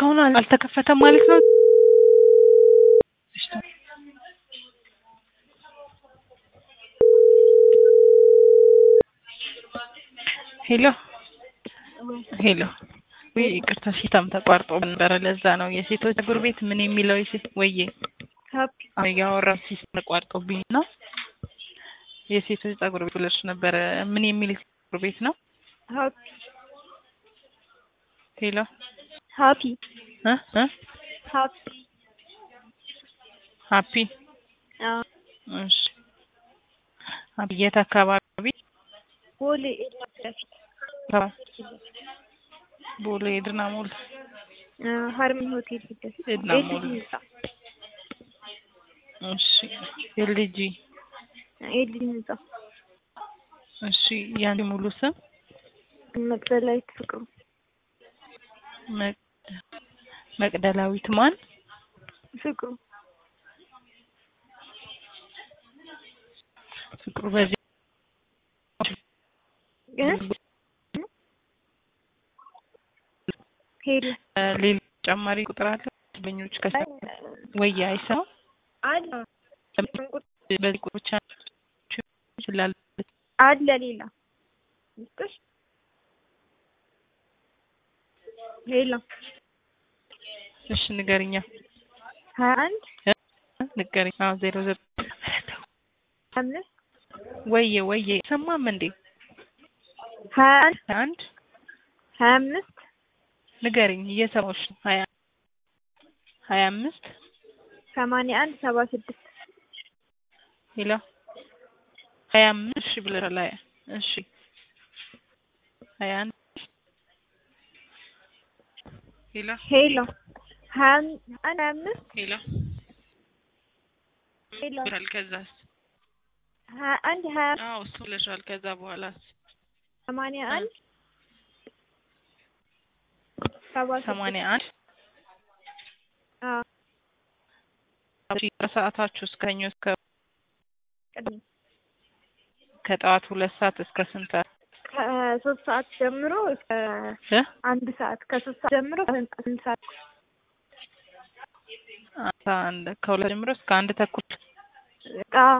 እስካሁን አል- አልተከፈተም ማለት ነው። ሄሎ ሄሎ፣ ወይ ይቅርታ፣ ሲታም ተቋርጦ ነበረ። ለዛ ነው የሴቶች ፀጉር ቤት ምን የሚለው የሴት ወዬ ሀፒ ያወራ ሲስተም ተቋርጦብኝ ነው። የሴቶች ፀጉር ቤት ብለሽ ነበረ። ምን የሚል ፀጉር ቤት ነው? ሀፒ ሄሎ ሀፒ እ እ ሀፒ ሀፒ አዎ እሺ፣ ሀፒ የት አካባቢ? ቦሌ ኤድና ፊት ቦሌ ኤድና ሞል አ፣ ሀርመኒ ሆቴል ፊት ለፊት ኤድና ኤልጂ ሞል። ህንጻ እሺ፣ ኤልጂ ኤልጂ ህንጻ እሺ፣ ያንቺ ሙሉ ስም መቅደላዊት ፍቅሩ መቅ- መቅደላዊት ማን? ፍቅሩ ፍቅሩ በዚህ እ ሄሎ ሌላ ተጨማሪ ቁጥር አለ? ደንበኞች ከሰ ወይ አይሰማም። አለ በዚህ ቁጥር ብቻ ይችላል። አለ ሌላ ልስጥሽ ሄሎ እሺ ንገሪኛ፣ ሀያ አንድ ንገሪኝ። አዎ ዜሮ ዘጠኝ አምስት ወየ ወየ ሰማም እንዴ? ሀያ አንድ አንድ ሀያ አምስት ንገሪኝ፣ እየሰማሁሽ ነው። ሀያ ሀያ አምስት ሰማንያ አንድ ሰባ ስድስት ሄሎ ሀያ አምስት እሺ ብለሻል። ሀያ እሺ ሀያ አንድ ሄሎ ሄሎ ሀያ አም- አንድ ሀያ አምስት ሄሎ ሄሎ ብለሻል። ከዛስ? ሀያ አንድ ሀያ አዎ እሱ ብለሻል። ከዛ በኋላስ? ሰማንያ አንድ ሰባ ስድስት ሰማንያ አንድ አዎ እሺ ከሰዓታችሁ እስከ ሰኞ እስከ ቅድም ከጠዋት ሁለት ሰዓት እስከ ስንት ሰዓት? ከሶስት ሰዓት ጀምሮ እስከ እ? አንድ ሰዓት ከሶስት ሰዓት ጀምሮ እስከ ስንት ሰዓት አስራ አንድ ከሁለት ጀምሮ እስከ አንድ ተኩል አዎ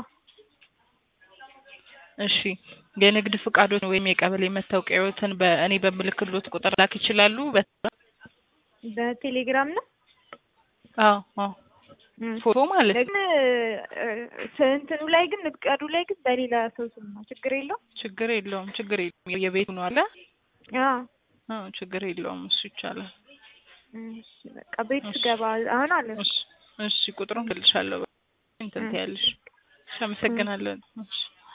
እሺ የንግድ ፍቃዶን ወይም የቀበሌ መታወቂያዎትን በእኔ በምልክሎት ቁጥር ላክ ይችላሉ? በ- በቴሌግራም ነው አዎ አዎ እም። ፎቶ ማለት ነው። ግን እ፣ እንትኑ ላይ ግን ፍቃዱ ላይ ግን በሌላ ሰው ስም ነው ችግር የለውም ችግር የለውም ችግር የለውም። የቤቱ ነው አለ አዎ አዎ ችግር የለውም። እሱ ይቻላል። እሺ በቃ ቤት እሺ። ስገባ አሁን አለ እሺ እሺ ቁጥሩን እልሻለሁ። እንትን ትያለሽ። እሺ አመሰግናለን። እሺ